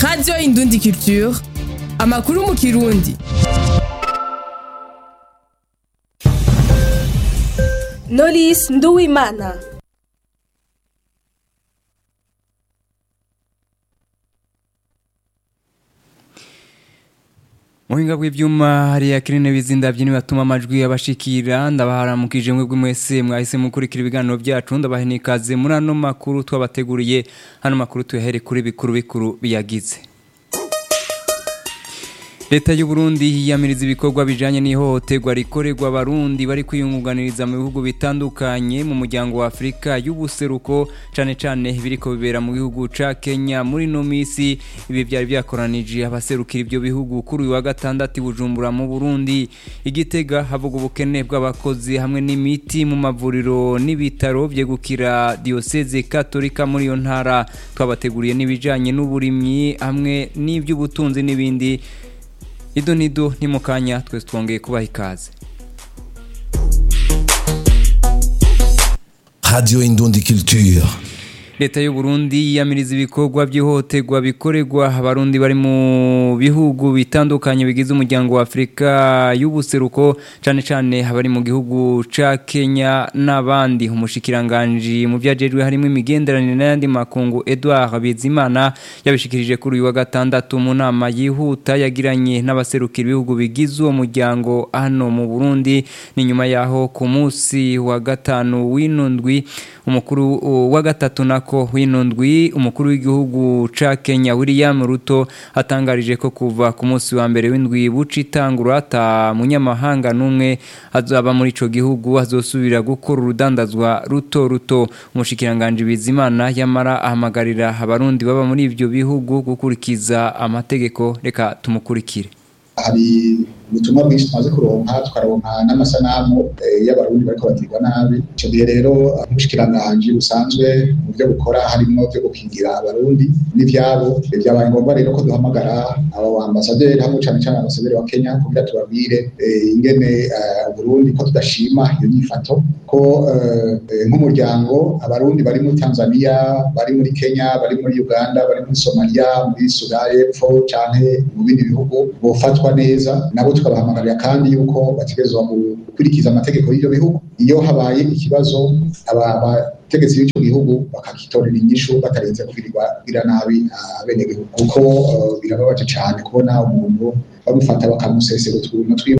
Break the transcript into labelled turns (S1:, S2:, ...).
S1: radiyo indundi culture amakuru mu kirundi
S2: Knowless Nduwimana
S3: muhinga bw'ivyuma hariya kirine bizinda byini batuma amajwi abashikira ndabaharamukije mwebwe mwese mwahise mukurikira ibiganiro byacu ndabahenikaze muri ano makuru twabateguriye hano makuru tuyahere kuri bikuru bikuru biyagize Leta y'u Burundi yiyamiriza ibikorwa bijanye n'ihohoterwa rikorerwa abarundi bari kwiyungunganiriza mu bihugu bitandukanye mu muryango wa Afrika y'ubuseruko cane cane biriko bibera mu gihugu ca Kenya muri no misi ibi byari byakoranije abaserukira ibyo bihugu kuri uyu wa gatandatu i Bujumbura mu Burundi igitega havuga ubukene bw'abakozi hamwe n'imiti mu mavuriro n'ibitaro vyegukira diocese katolika muri iyo ntara twabateguriye n'ibijanye n'uburimyi hamwe n'ivy'ubutunzi n'ibindi Ido nido ni mukanya twese twongeye kubaha ikaze.
S4: Radio Indundi Culture.
S3: Leta y'u Burundi yiyamiriza ibikorwa by'ihohoterwa bikorerwa abarundi bari mu bihugu bitandukanye bigize umuryango wa Afrika y'ubuseruko cane cane abari mu gihugu ca Kenya n'abandi umushikiranganje mu byajejwe harimo imigenderanire n'ayandi makungu Edouard Bizimana yabishikirije kuri uyu wa gatandatu mu nama yihuta yagiranye n'abaserukira ibihugu bigize uwo muryango hano mu Burundi ni nyuma yaho ku munsi wa gatanu w'inundwi umukuru wa gatatu na ko winundwi umukuru w'igihugu ca Kenya William Ruto atangarije ko kuva ku munsi wa mbere w'indwi buci tangura ata munyamahanga numwe azaba muri ico gihugu azosubira gukora urudandazwa ruto ruto umushikiranganje bizimana yamara ahamagarira abarundi baba muri ivyo bihugu gukurikiza amategeko reka tumukurikire
S5: hari ubutumwa bwinshi tumaze kuronka tukaronka n'amasanamu y'abarundi bariko bagirwa nabi ico gihe rero nk'umushikiranganji busanzwe mu byo bukora harimo byo gukingira abarundi n'ivyabo vyabaye ngombwa rero ko duhamagara abo ambasaderi hamwe cane cane ambasaderi wa Kenya kugira tubabwire ingene Burundi ko tudashima iyo nyifato ko nk'umuryango abarundi bari muri Tanzania bari muri Kenya bari muri Uganda bari muri Somalia muri Sudan y'Epfo canke mu bindi bihugu bofatwa neza nabo tukabahamagarira kandi yuko bategerezwa gukurikiza amategeko y'ibyo bihugu iyo habaye ikibazo abategetsi b'icyo gihugu bakakitorera inyishu batarenze kugirirwa gira nabi abenegihugu kuko birababaje cyane kubona umuntu bamufata bakamusesera utuntu